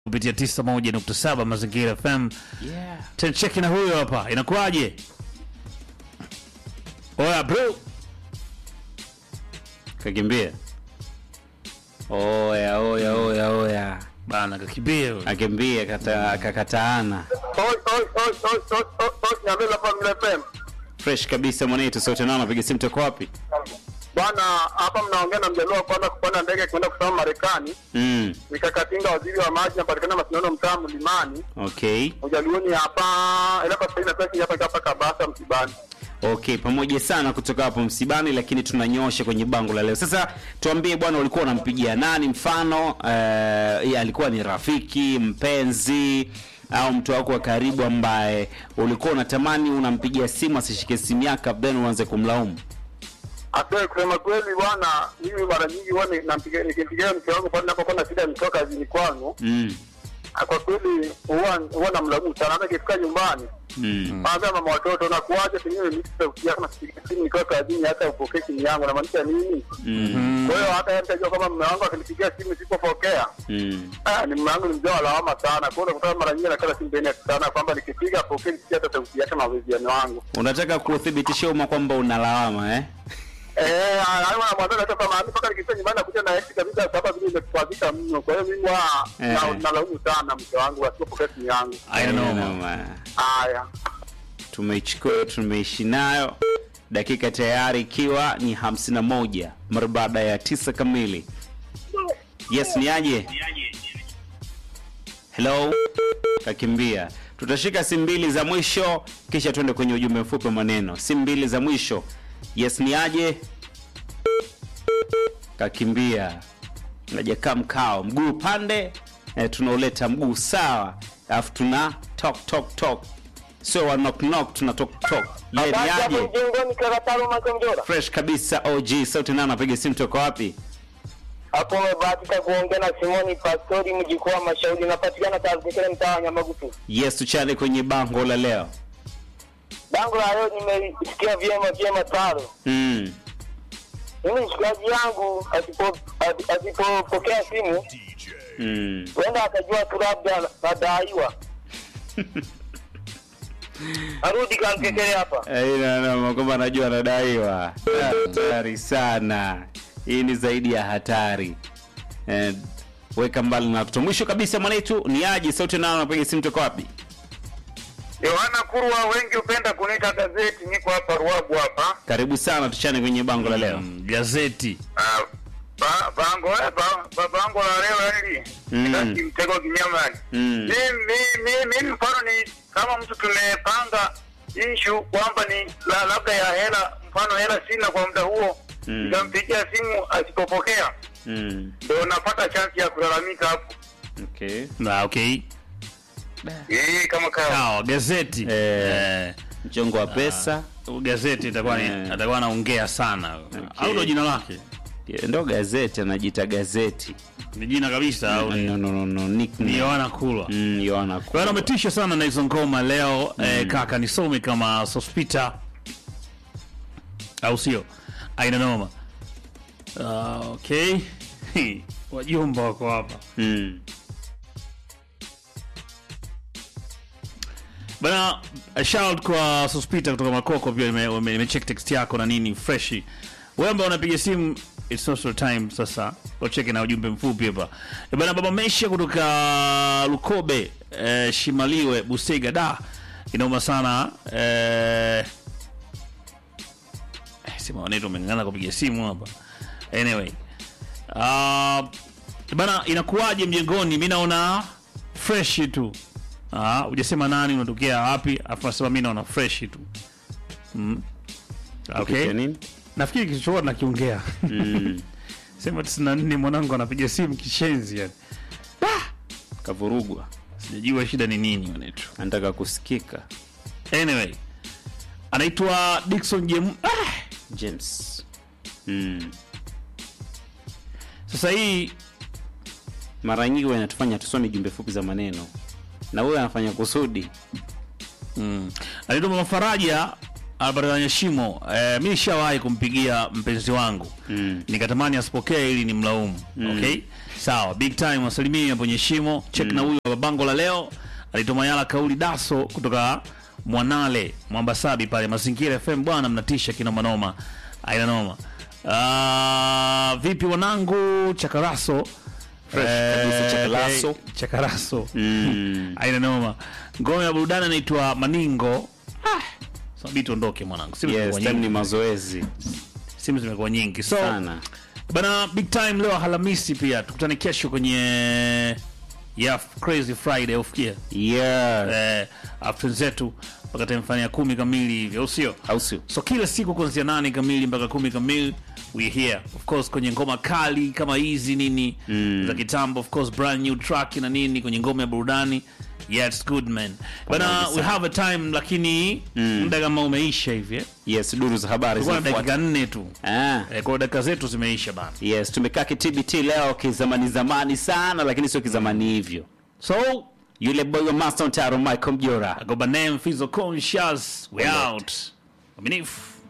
kupitia 91.7 Mazingira FM. Yeah. Tencheki na huyo hapa, inakuwaje? Oya bro, Kakimbia. Oya, oya, oya, oya. bana kakimbia huyo. Akimbia kata kakataana. Oi, oi, oi, oi, oi, oi, oi, Nyamila Family FM. Fresh kabisa mwanetu sote nao napiga simu toko wapi? Bwana, hapa mnaongea na mjaluo wa kwanza kupanda ndege kwenda kusoma Marekani. Mm. Nikakatinga waziri wa maji napatikana Masindano mtaa Mlimani. Okay. Ujaluoni hapa ila kwa sasa inataka hapa hapa Kabasa msibani. Okay, pamoja sana kutoka hapo msibani, lakini tunanyosha kwenye bango la leo. Sasa tuambie bwana, ulikuwa unampigia nani mfano? Uh, alikuwa ni rafiki, mpenzi au mtu wako wa karibu ambaye ulikuwa unatamani unampigia simu asishike simu yako, then uanze kumlaumu? Atoe kusema kweli bwana, mimi mara nyingi huwa ni- nampigia nikimpigia mke wangu pale ninapokuwa na shida nitoka kazini kwangu. Mm. Ah, Kwa kweli huwa huwa namlaumu sana hata ikifika nyumbani. Mm. Kwanza mama watoto nakuaje pengine mimi sauti yako nasikia simu nikiwa kazini hata upokee simu yangu namaanisha nini? Mm. Kwa hiyo hata yeye mtajua kama mume wangu akinipigia simu sipopokea, Mm. ah, ni mume wangu ni mzee wa lawama sana. Kwa hiyo unakuta mara nyingi nakala simu peni sana kwamba nikipiga apokee nisikia hata sauti yake na maweziano wangu. Unataka kuthibitishia umma kwamba unalawama eh? Eh, hayo anamwambia hata kama mimi mpaka nikifika nyumbani nakuja na ex kabisa sababu vile imetukwazika mno. Kwa hiyo mimi wa Eh. na- nalaumu sana mke wangu asipopokea simu yangu. I know. Noma. Haya. tumeichukua tumeishi nayo dakika tayari ikiwa ni 51 mara baada ya tisa kamili yes ni aje hello kakimbia tutashika simu mbili za mwisho kisha tuende kwenye ujumbe mfupi wa maneno simu mbili za mwisho yes ni aje kakimbia najakaa mkao mguu pande eh, tunauleta mguu sawa alafu tuna talk talk talk sio wa knock knock tuna talk talk ye ni aje mjengoni karatalo makomjora. fresh kabisa og sauti nao napiga simu toka wapi Hapo umebahatika kuongea na Simoni Pastori mjukuu wa Mashauri napatikana Tarukekele mtaa wa Nyamagutu. yes tuchane kwenye bango la leo Bango la leo nimesikia vyema vyema taro. mm. Mimi mshikaji yangu asipo asi- asipopokea simu Mm. huenda akajua tu labda nadaiwa. Arudi kankekele hapa. Aina kwamba anajua anadaiwa. Ah, Hatari sana. Hii ni zaidi ya hatari. Eh, weka mbali na watoto. Mwisho kabisa mwanetu ni aje sauti nao napiga simu toka wapi? Yohana Kurwa, wengi hupenda kuniita gazeti. Niko hapa Ruabu hapa. Karibu sana tuchane kwenye bango la leo. Mm, gazeti Ah, ba- bango eh, ba- ba- bango la leo hili Mm. mm. mtego kinyamani Mm. mimi mi- mimi mfano ni kama mtu tumepanga ishu kwamba ni la, labda ya hela mfano hela sina kwa muda huo Mm. nikampigia simu asipopokea Mm. ndo napata chansi ya kulalamika hapo Okay. na okay eh kama kawa sawa gazeti Eh. eh, Mchongo wa pesa gazeti itakuwa ni Eh. atakuwa anaongea sana au ndo jina lake ndo gazeti anajiita gazeti. ni jina kabisa au ni No, no, no, no, nickname. ni Yohana Kulwa Mm, Yohana Kwa hiyo ametisha sana na hizo ngoma leo eh, kaka nisome kama sospita au sio? Aina noma. Uh, okay. Wajumba wako hapa Mm. bana. a Shout kwa sospita kutoka Makoko, pia nimecheck nime, nimecheck text yako na nini freshi. Wewe ambao unapiga simu it's not your time sasa. Wacheke na ujumbe mfupi hapa. Eh, Bana baba Mesha kutoka Lukobe eh, Shimaliwe Busega da. Inauma sana eh eh, sema wanetu umeng'ang'ana kupiga simu hapa. Anyway. Uh, bana inakuwaje mjengoni? Mimi naona fresh tu. Ah, hujasema nani unatokea wapi? Afu nasema mimi naona fresh tu. Mm. Okay. Kupitia nini? Nafikiri kilichokuwa nakiongea. Mm. Sema 94 mwanangu anapiga simu kishenzi yani. Kavurugwa. Sijajua shida ni nini wanetu. Anataka kusikika. Anyway. Anaitwa Dickson Jem. Ah! James. Mm. Sasa hii Mara nyingi huwa inatufanya tusome jumbe fupi za maneno. Na huyo anafanya kusudi. anaitwa Mama Faraja Albert Nyashimo eh, mi nishawahi kumpigia mpenzi wangu mm. nikatamani asipokee ili ni mlaumu mm. okay sawa big time wasalimie hapo Nyashimo check mm. na huyo wa bango la leo alituma yala kauli daso kutoka Mwanale Mwambasabi pale Mazingira FM bwana mnatisha kina manoma aina noma Ah, vipi wanangu chakaraso Fresh kabisa, Chakaraso. eh, chakaraso Mm. aina noma ngome ya burudani inaitwa maningo ah, sabi tuondoke mwanangu simu Yes, zimekuwa time nyingi. ni mazoezi simu zimekuwa nyingi so sana. bana big time leo Alhamisi pia tukutane kesho kwenye ya crazy friday ufikia Yeah. eh, after zetu mpaka time fanya kumi kamili hivi au sio Au sio? so kila siku kuanzia nane kamili mpaka kumi kamili we here of course kwenye ngoma kali kama hizi nini mm. za kitambo of course brand new track na nini kwenye ngoma ya burudani yeah it's good man bana Pamoja we sana. have a time lakini muda kama umeisha hivi eh. Yes, duru za habari tulikuwa na zinafuata. dakika nne tu Ah. eh, kwa dakika zetu zimeisha bana Yes, tumekaa kitbt leo kizamani zamani sana lakini sio kizamani hivyo. so Yule boy wa Master Taro Michael Mjora. I go by name Fizo Conscious we out Aminifu